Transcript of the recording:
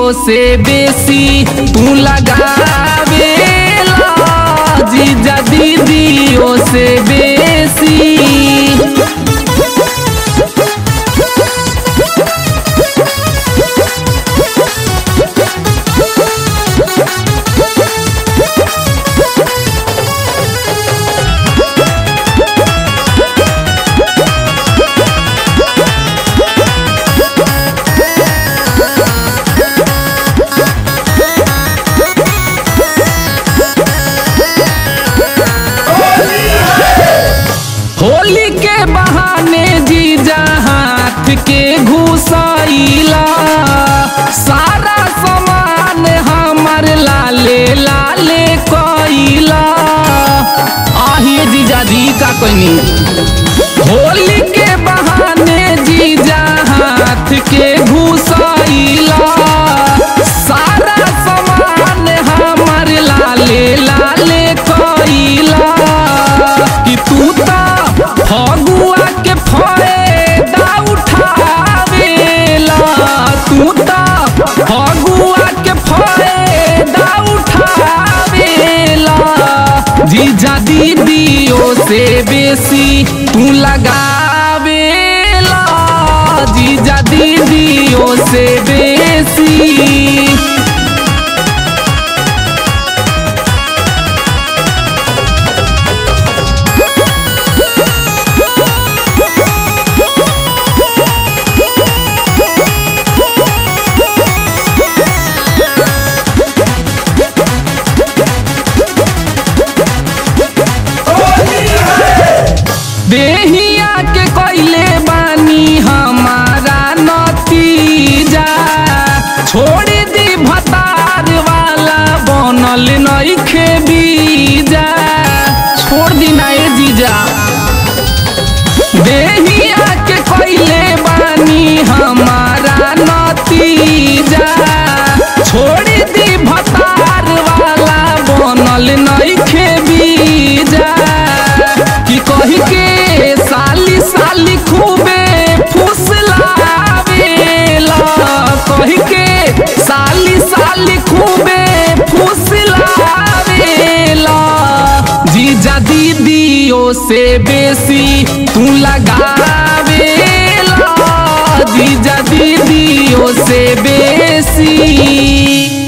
से बेसी तू लगावेला जीजा दीदियों से बेसी होली के बहाने जीजा हाथ के घुसाइला सारा सामान हमर लाले लाले कइला आहिए जीजा जी का कोई होली के बहाने जीजा हाथ के घुसाइला सारा सामान हमर लाले लाले कइला कि तू ता फगुआ के फायदा उठावेला तू ता फगुआ के फायदा उठावेला जीजा दीदियों से बेसी तू लगावेला जीजा दीदियों से बेसी देहिया के कोइले बानी हमारा नतीजा छोड़ दी भतार वाला बनल नइखे बीजा छोड़ दी ना ए जीजा देहिया के कोइले बानी हमारा नतीजा छोड़ दी भतार वाला बनल नइखे बीजा कि कही के साली साली खूबे फुसलावेला कही के साली साली खूबे फुसलावेला जीजा दीदियों से बेसी तू लगावेला जीजा दीदियों से बेसी